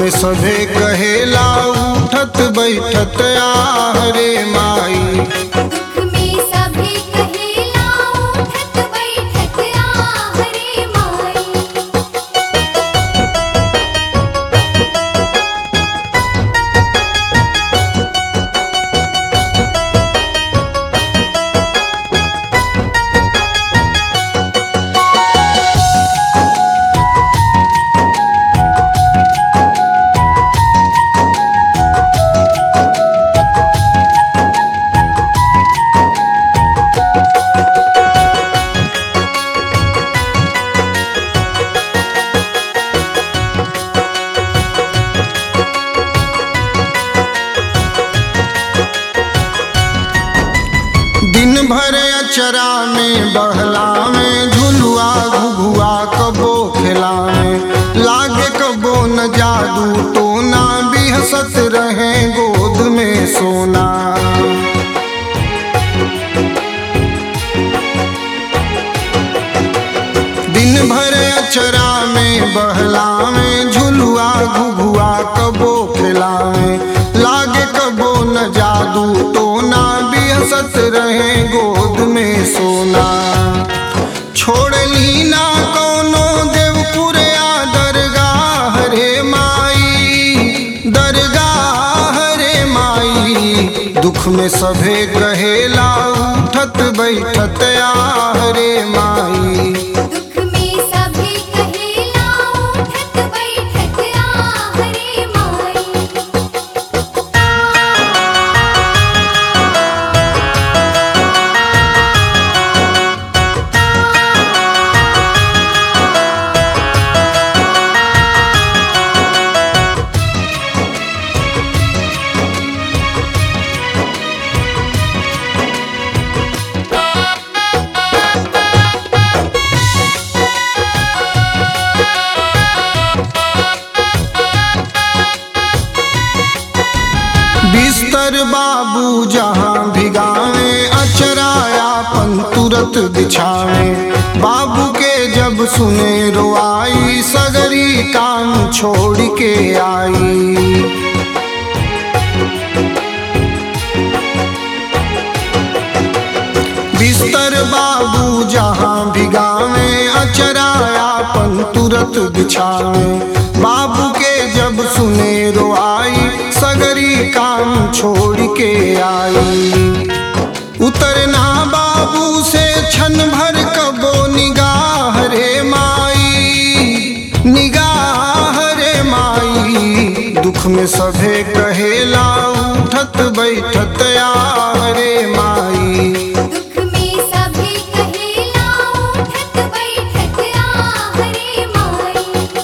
में सभे कहेला उठत बैठत आहरे माई दुख में सभी कहेला उठत बैठत आहरे माई दिन भर अचरा में बहला में झुलुआ घुघुआ कबो खेला में लागे कबो न जादू टोना बिहसत रहे गोद में सोना दिन भर अचरा में बहला में झुलुआ घुघुआ कबो खेला में लागे कबो न जादू टोना बिहसत रहे गोद में सोना छोड़ ली ना कोनो देवपुर या दरगाह रे माई दरगाह रे माई दुख में सभे कहेला उठत बैठत आह रे माई दुख में सभी कहेला उठत बैठत आहरे माई बिस्तर बाबू जहाँ भिगावे अचरायापन तुरत बिछावे बाबू के जब सुने रोआई सगरी काम छोड़ के आई बिस्तर बाबू जहाँ भिगावे अचरायापन तुरत बिछावे बाबू के जब सुने रोआई सगरी काम छोड़ के आई उतरना बाबू से क्षण भर कबो निगाह रे माई निगाह रे माई दुख में सभे कहेला उठत बैठत आह रे माई दुख में सभी कहेला उठत बैठत आहरे माई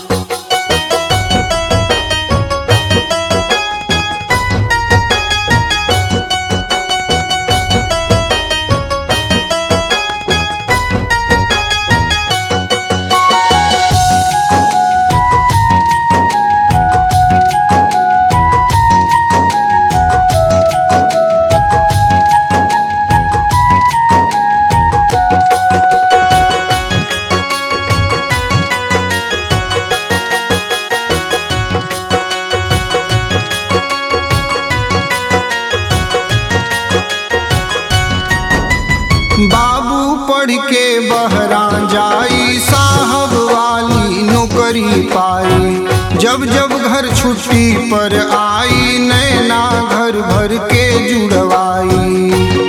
बाबू पढ़ के बहरा जाई साहब वाली नौकरी पाई जब जब घर छुट्टी पर आई नैना घर भर के जुड़वाई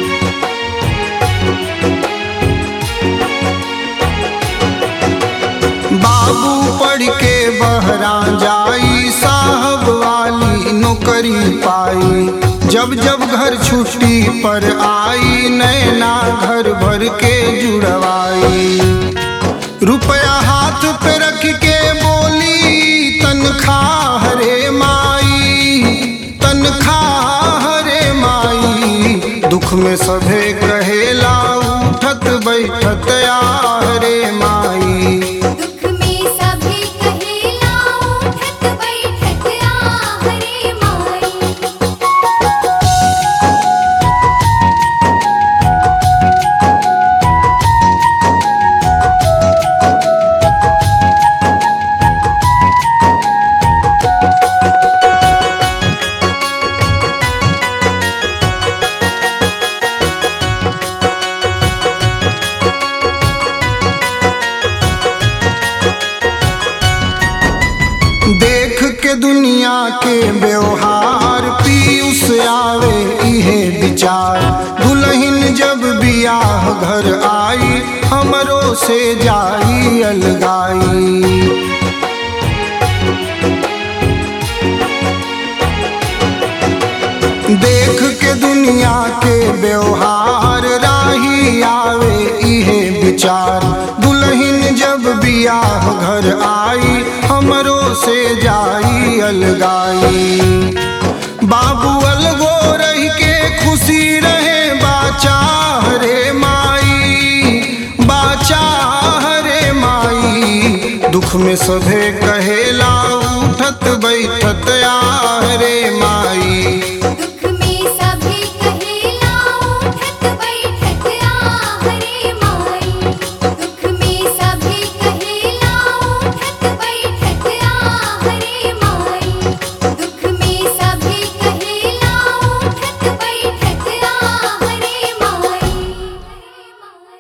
बाबू पढ़ के बहरा जाई साहब वाली नौकरी पाई जब जब घर छुट्टी पर आई नैना घर भर के जुड़वाई रुपया हाथ पे रख के बोली तनख्वाह रे माई तनख्वाह रे माई दुख में सभे कहेला उठत बैठत आह रे माई दुख में सभी कहेला उठत बैठत आहरे माई के व्यवहार पीयूष आवे इहे विचार दुल्हन जब बियाह घर आई हमरो से जाई अलगाई देख के दुनिया के व्यवहार राही आवे इहे विचार दुल्हन जब बियाह घर आई हमरो से जाई अलगाई बाबू अलगो रह के खुशी रहे बाचा रे माई बाचा रे माई दुख में सभे